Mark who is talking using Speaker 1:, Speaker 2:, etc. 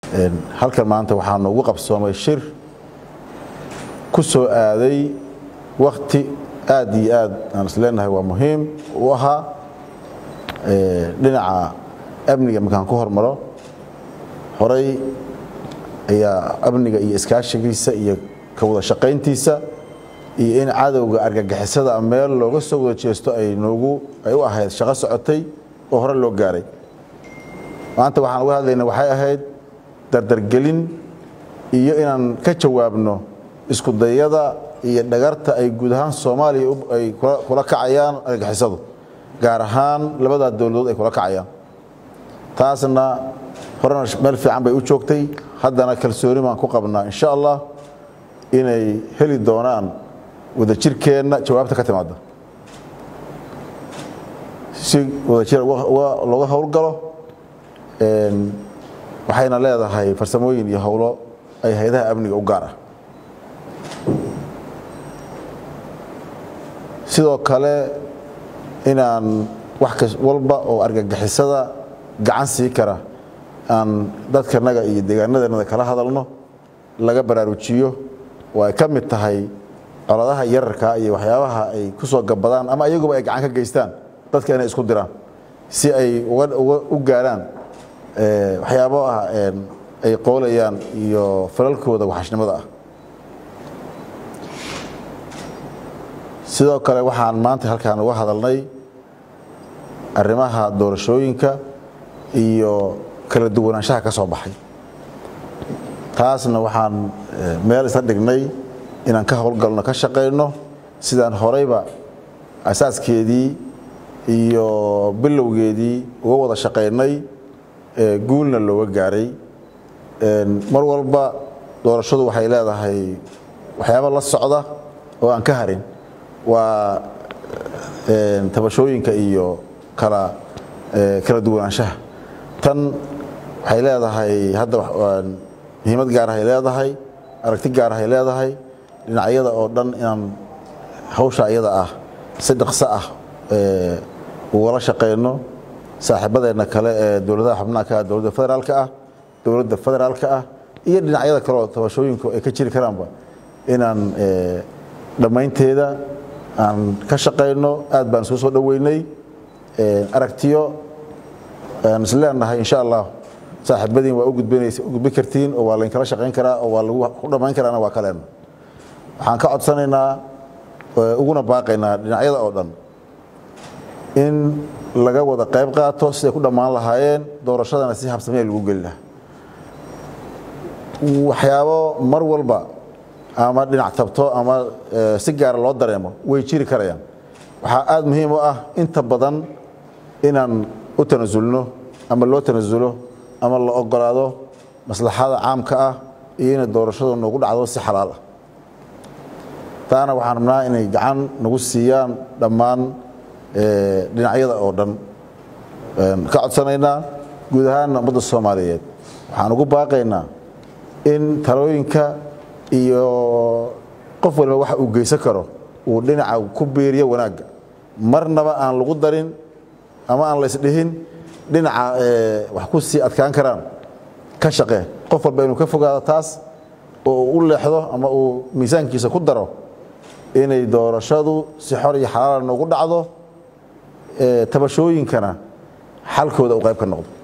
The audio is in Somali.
Speaker 1: halkan maanta waxaa noogu qabsoomay shir ku soo aaday wakti aad iyo aad aan isleenahay waa muhiim u ahaa dhinaca amniga markaan ku hormaro horay ayaa amniga iyo iskaashigiisa iyo ka wada shaqayntiisa iyo in cadowga argagixisada meel looga soo wada jeesto ay noogu ay u ahayd shaqo socotay oo hore loo gaaray maanta waxaan uga hadlayna waxay ahayd dardargelin iyo inaan ka jawaabno isku dayada iyo dhagarta ay guud ahaan soomaaliya ay kula kacayaan argagixisadu gaar ahaan labadaa dowladood ay kula kacayaan taasna horena meel fiican bay u joogtay haddana kalsooni baan ku qabnaa insha allah inay heli doonaan wadajirkeenna jawaabta ka timaada si wadajir looga howlgalo waxayna leedahay farsamooyin iyo howlo ay hay-adaha amniga u gaar ah sidoo kale inaan wax walba oo argagixisada gacan sii kara aan dadkanaga iyo deegaanadanada kala hadalno laga baraarujiyo oo ay ka mid tahay coladaha yararka iyo waxyaabaha ay ku soo gabadaan ama iyaguba ay gacan ka geystaan dadka inay isku diraan si ay u gaaraan waxyaabo ah ay qoolayaan iyo falalkooda waxashnimada ah sidoo kale waxaan maanta halkaan uga hadalnay arrimaha doorashooyinka iyo kala duwanaanshaha ka soo baxay taasna waxaan meel isla dhignay inaan ka howlgalno ka shaqayno sidaan horeyba asaaskeedii iyo bilowgeedii uga wada shaqaynay guulna looga gaaray mar walba doorashadu waxay leedahay waxyaaba la socda oo aan ka harin waa tabashooyinka iyo kala kala duwanaanshaha tan waxay leedahay hadda muhiimad gaarahay leedahay aragti gaarahay leedahay dhinacyada oo dhan inaan hawsha iyada ah si dhaqso ah ugala shaqayno saaxiibadeenna kale ee dowladaha xubnaha ka ah dowladda federaalka ah dowladda federaalka ah iyo dhinacyada kale oo tabashooyinku ay ka jiri karaanba inaan dhammaynteeda aan ka shaqayno aad baan isku soo dhoweynay aragtiyo aan isleenahay insha allah saaxiibadiin waa u gudbin kartiin oo waa laynkala shaqayn karaa oo waa lagu ku dhammayn karaana waa kaleen waxaan ka codsanaynaa uguna baaqaynaa dhinacyada oo dhan in laga wada qayb qaato siday ku dhammaan lahaayeen doorashadana si habsamee lagu geli lahaa waxyaabo mar walba ama dhinac tabto ama si gaara loo dareemo way jiri karayaan waxaa aada muhiim u ah inta badan inaan u tanasulno ama loo tanasulo ama la ogolaado maslaxada caamka ah iyo inay doorashadu nagu dhacdo si xalaal ah taana waxaan rabnaa inay gacan nagu siiyaan dhammaan dhinacyada oo dhan ka codsanaynaa guud ahaanna ummadda soomaaliyeed waxaan ugu baaqaynaa in talooyinka iyo qof waliba waxa uu geysan karo uu dhinaca ku biiriyo wanaagga marnaba aan lagu darin ama aan la isdhihin dhinaca wax ku sii adkaan karaan ka shaqee qof walba inuu ka fogaado taas oo u leexdo ama uu miisaankiisa ku daro inay doorashadu si xor iyo xalaala noogu dhacdo tabashooyinkana xalkooda uu qayb ka noqdo